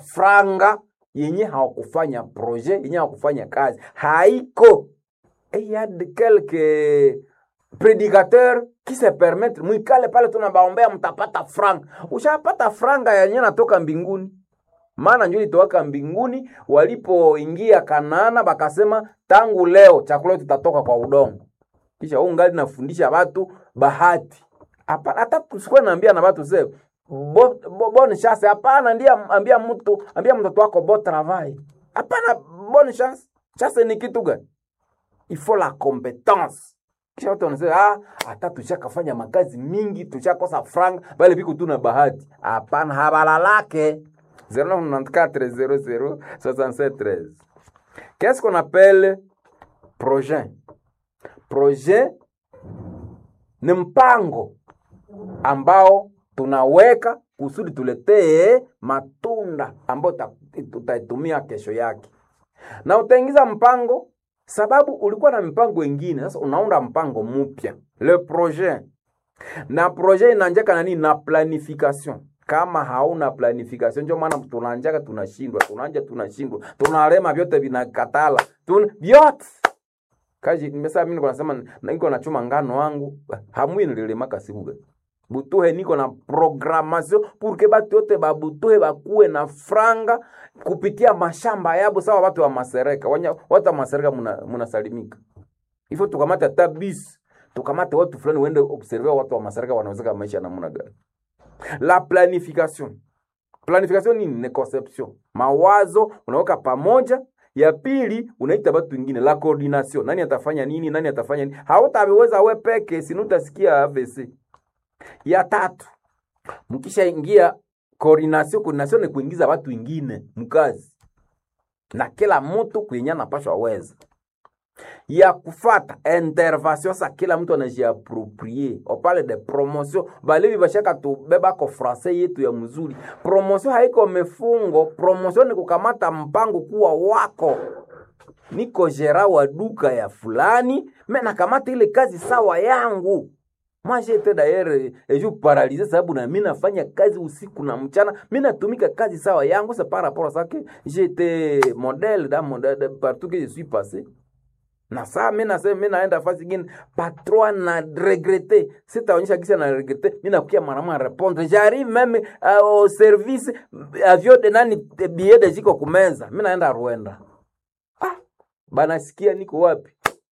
franga yenye hawakufanya projet yenye hawakufanya kazi haiko et il y a de quelques prédicateurs qui se permettent mwikale pale tunabaombea mtapata franga ushapata franga yenye natoka mbinguni maana njo ilitowaka mbinguni walipoingia kanaana bakasema tangu leo chakula yetu tutatoka kwa udongo kisha huu ngali nafundisha watu bahati hapana hata tusikuwe naambia na watu se bo, bo, bonne chance hapana ndiye ambia mtu ambia mtoto wako bo travail hapana bonne chance chance ni kitu gani il faut la compétence kisha watu wanasema ah hata tushakafanya makazi mingi tushakosa franga bale biko tu na bahati hapana habalalake 0994 00 Qu'est-ce qu'on appelle projet? Projet ni mpango ambao tunaweka kusudi tuletee matunda ambayo tutaitumia kesho yake, na utaingiza mpango sababu ulikuwa na mipango ingine, sasa unaunda mpango mpya, le projet. Na projet inaanjaka na nini? Na planification kama hauna planification, ndio maana tunaanjaka tunashindwa, tunaanja tunashindwa, tunalema, vyote vinakatala, tuna vyote kaji. Nimesema mimi niko nasema niko nachuma ngano wangu, hamwi nililemaka sibuga butuhe, niko na programmation pour que batu yote babutuhe bakuwe na franga kupitia mashamba yabo, sawa watu wa masereka wanya, watu wa masereka munasalimika muna ifo, tukamate hata bis tukamate watu fulani wende observe watu wa masereka wanawezeka maisha namna gani la planification planification nini ni conception mawazo unaweka pamoja ya pili unaita watu wengine la coordination nani atafanya nini nani atafanya nini hautaweza we peke sinu utasikia AVC ya tatu mkisha ingia coordination coordination ni kuingiza watu wengine mkazi na kila mtu kwenye anapashwa weza ya kufata intervention sa kila mtu anajiaproprie opale de promotion balevi bashaka tubeba ko francais yetu ya mzuri promotion haiko mefungo promotion ni kukamata mpango kuwa wako niko jera wa duka ya fulani me nakamata ile kazi sawa yangu moi j'étais d'ailleurs et je paralysé sababu na mimi nafanya kazi usiku na mchana mimi natumika kazi sawa yangu c'est par rapport à ça que j'étais modèle dans mon partout que je suis passé na saa mi nasema mi naenda fasi ingine patron na regrete sitaonyesha kisa na regrete mi nakukia mwanamwa répondre j'arrive même uh, au service avio de nani billet de jiko kumeza mi naenda Rwanda ah banasikia niko wapi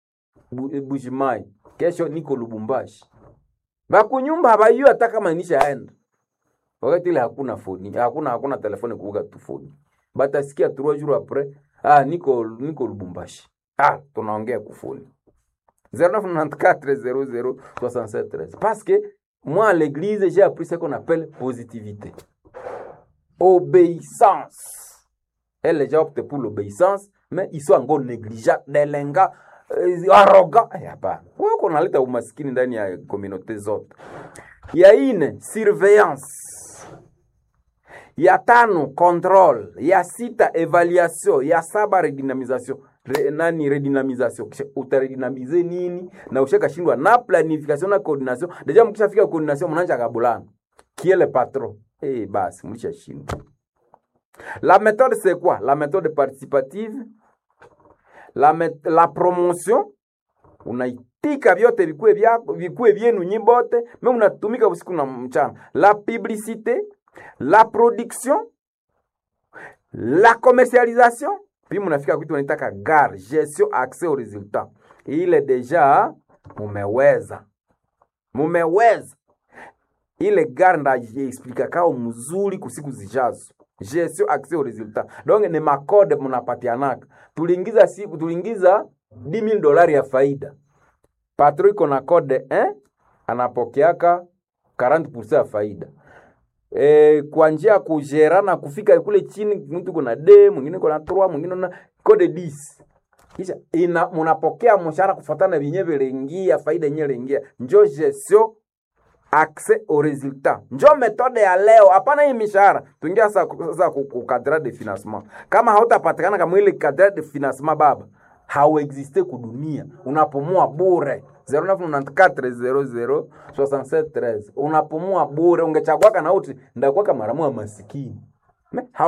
Bushimai kesho niko Lubumbashi bakunyumba habayua hata kama nishaenda wakati ile hakuna foni hakuna hakuna telefoni kuvuga tu foni batasikia trois jours après ah niko niko Lubumbashi Ah, tunaongea kufuli 0994006713 parce que moi à l'église j'ai appris ce qu'on appelle positivité obéissance elle les gens optent pour l'obéissance mais ils sont encore négligents delenga uh, arrogant hapana wewe kunaleta umaskini ndani ya communauté zote ya ine surveillance ya tano control ya sita evaluation ya saba redynamisation Re, nani redynamisation kisha utaredynamize nini na ushakashindwa na planification na coordination deja mkishafika coordination mnaanza kabulana qui est le patron eh basi mlishashindwa la méthode c'est quoi la méthode participative la, met, la promotion unaitika vyote vikue vyako vikue vyenu nyibote me unatumika usiku na mchana la publicité la production la commercialisation puis mnafika kwitu wanaitaka gar gestion accès au résultat ile deja mumeweza mumeweza ile gar ndajiexplika kao mzuri kusiku zijazo gestion accès au résultat donc ni makode mnapatianaka tuliingiza siku tuliingiza 10000 dolari ya faida patro iko na kode eh? anapokeaka 40% ya faida e, kwa njia ya kujerana kufika kule chini, mtu kuna d mwingine kuna 3 mwingine na code 10 kisha ina munapokea mshahara kufuatana vyenyewe vilingia faida yenyewe ilingia, njo gestion accès au résultat, njo metode ya leo. Hapana hii mishahara tuingia sasa sasa ku cadre de financement. Kama hautapatikana kama ile cadre de financement baba hauexiste kudunia, unapumua bure 0994006713 unapumua bure. Ungechagwaka na uti ndakuwaka maramu masikini